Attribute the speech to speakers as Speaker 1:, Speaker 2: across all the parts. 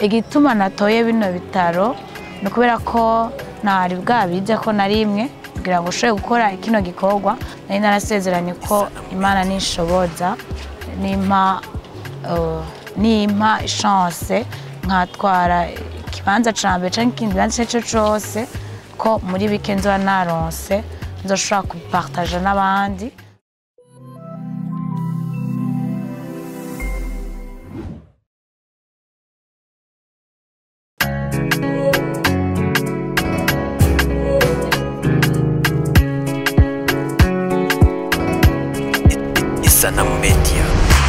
Speaker 1: igituma natoye bino bitaro ni ukubera ko ntari bwabize ko na rimwe kugira ngo ushobore gukora kino gikorwa nari narasezeranye ko imana nishoboza nimpa eh, nimpa chance nkatwara ikibanza ca mbere canke ikindi kibanza ico cose ko muri bike nzoba naronse nzoshobora kubipartaja n'abandi
Speaker 2: Isanamu Media.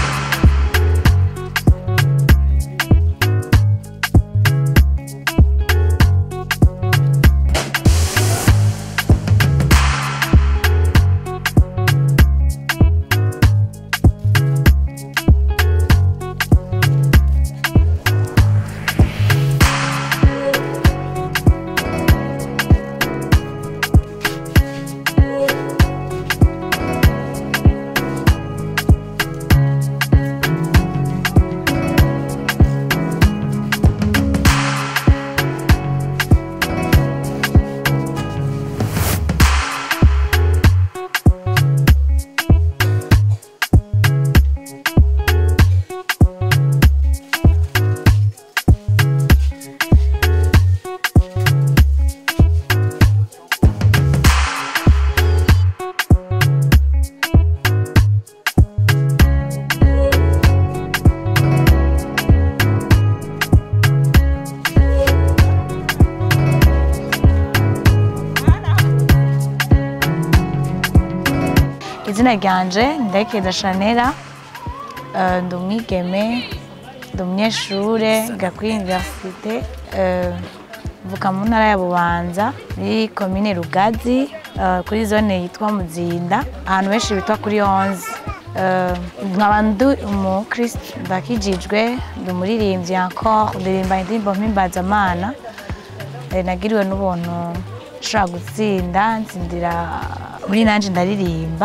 Speaker 1: izina ryanje ndayikeza shanera eh, ndi umwigeme ndi umunyeshure nga kuri universite eh, mvuka mu ntara ya bubanza muri komine rugazi eh, kuri zone yitwa muzinda ahantu benshi bitwa kuri onze Eh, nkaba ndi umukristo ndakijijwe ndi umuririmbyi encore ndirimba indirimbo mpimbazamana Eh, nagiriwe n'ubuntu nshobora gutsinda ntsindira muri nanje ndaririmba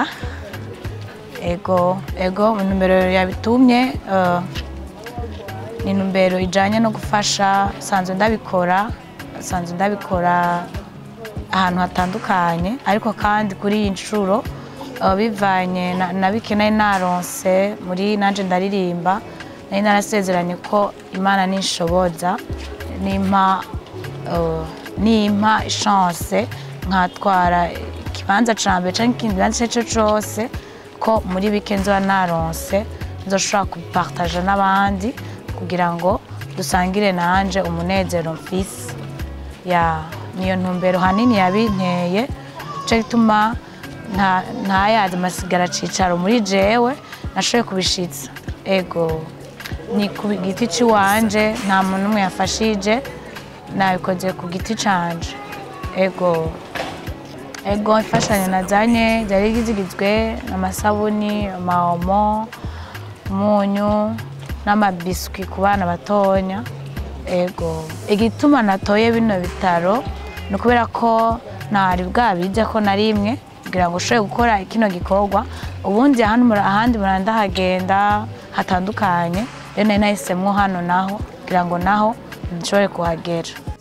Speaker 1: ego ego intumbero yabitumye eh, ni intumbero ijanye no gufasha sanzwe ndabikora sanzwe ndabikora ahantu hatandukanye ariko kandi kuri iyi nshuro eh, bivanye na- na bike nari naronse muri nanje ndaririmba nari narasezeranye ko imana nishoboza nimpa eh, nimpa chance nkatwara ikibanza ca mbere canke ikindi kibanza ico cose ko muri bike nzoba naronse nzoshobora kubipartaja n'abandi kugira ngo dusangire nanje umunezero mfise ya niyo ntumbero hanini yabinteye nico gituma nta- ntayaza amasigara cicaro muri jewe nashoboye kubishitsa ego ni ku giti ciwanje nta muntu umwe yafashije nabikoze ku giti canje ego ego imfashanyo nazanye zari zigizwe n'amasabuni amaomo umunyu n'amabiswi ku bana batonya ego igituma natoye bino bitaro ni ukubera ko ntari bwabize ko na rimwe kugira ngo ushobore gukora kino gikorwa ubundi ahandi mura- ahandi murandahagenda hatandukanye rero nari nahisemwo hano naho kugira ngo naho nshobore kuhagera